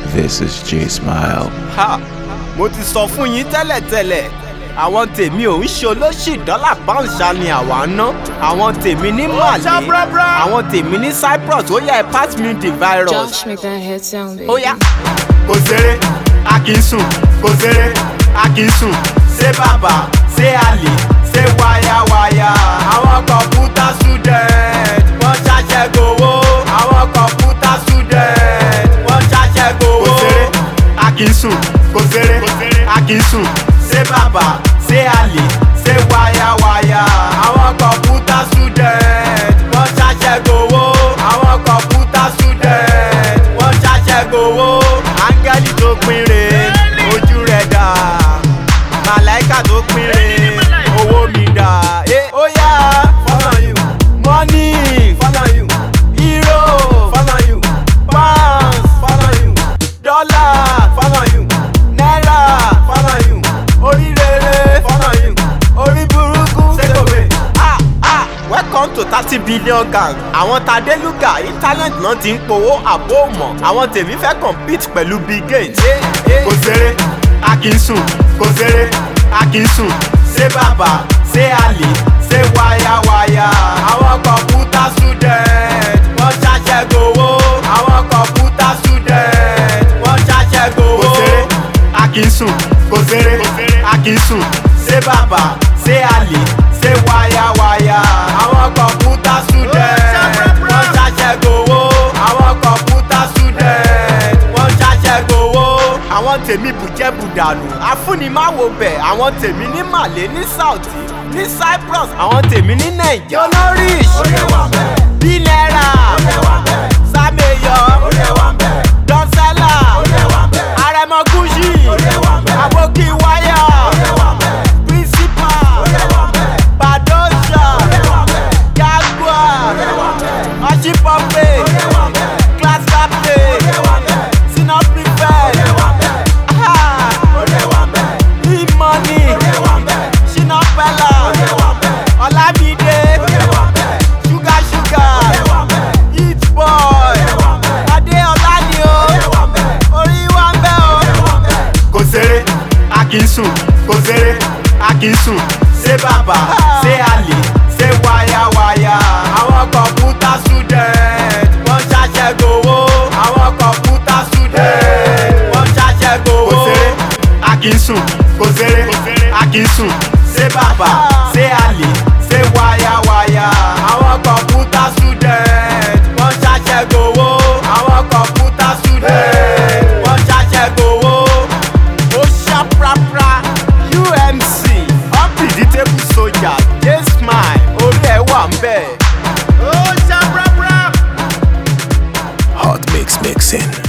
This is J Smile. ha mo ti sọ fún yín tẹ́lẹ̀tẹ́lẹ̀ àwọn tèmi ò ń ṣe olóṣì dọ́là pàǹṣà ni àwa ná àwọn tèmi ní màlẹ́ àwọn tèmi ní cyprus ó yẹ pass me the virus Josh, make that head sound big. ó yá. kò ṣeré a kì í sùn kò ṣeré a kì í sùn ṣé bàbá ṣé àlè ṣé wáyáwáyá àwọn kọ̀ǹpútà student wọ́n ṣàṣẹ gbowó àwọn kọ̀ǹpútà student wọ́n ṣàṣẹ gbowó. kò ṣeré a kì í sùn kò ṣeré a kì í sùn ṣé bàbá ṣé àlè ṣé wáyáwáyá àwọn kọ̀ǹpútà student wọ́n ṣàṣẹ gbowó àwọn kọ̀ǹpútà student wọ́n ṣàṣẹ gbowó. áńgẹ́lì tó pín re ojú rẹ̀ dà màláìkà tó pín re owó mi dà. Eh, ó yá follow you money follow you hero follow you pounds follow you dollar follow you naira follow you oríire follow you orí burúkú ṣèkòbè. ah ah welcome to thirty billion gang àwọn tadeluga internet náà ti ń powó àbó mọ̀ àwọn tèmi fẹ́ compete pẹ̀lú bill gates. kò ṣeré a kì í sùn kò ṣeré a kì í sùn ṣé bàbá ṣé àlè ṣé wáyáwáyá àwọn kọ̀ǹpútà student wọ́n ṣàṣẹ gbowó àwọn kọ̀ǹpútà student wọ́n ṣàṣẹ gbowó. kò ṣeré a kì í sùn kò ṣeré a kì í sùn ṣé bàbá ṣé àlè ṣé wáyáwáyá àwọn kọ̀ǹpútà student wọ́n ṣàṣẹ gbowó àwọn kọ̀ǹpútà student wọ́n ṣàṣẹ gbowó. àwọn tèmi bùjẹ́ bùdànù afúnimáwo bẹ̀ àwọn tèmi ní màlẹ́ ní saudi ní cyprus àwọn tèmi ní naija. olóríṣ bí náírà sàmẹyọ dọ́sẹ́là àrẹ̀mọ gúúsì àbókí wáyà principal badosha jaguar ọṣípọ̀pẹ̀ class captain senior prefect ah, e-money shina pella ọlámídé sugar sugar hit boy adéọlá ni o orí wa ń bẹ́ o. kò ṣeré a kì í sùn kò ṣeré a kì í sùn ṣé bàbá ṣé àlè ṣé wáyáwáyá àwọn kọ̀ǹpútà student wọ́n ṣàṣẹ gbowó àwọn kọ̀ǹpútà student wọ́n ṣàṣẹ gbowó. kò ṣeré a kì í sùn kò ṣeré a kì í sùn ṣé bàbá ṣé àlè ṣé wáyáwáyá àwọn kọ̀ǹpútà student wọ́n ṣàṣẹ gbowó àwọn kọ̀ǹpútà student wọ́n ṣàṣẹ gbowó. ó ṣàprapra umc unpredictable soldier dey smile orí ẹ̀ wà ń bẹ̀. ó ṣàprapra. Hot Mix Mixing.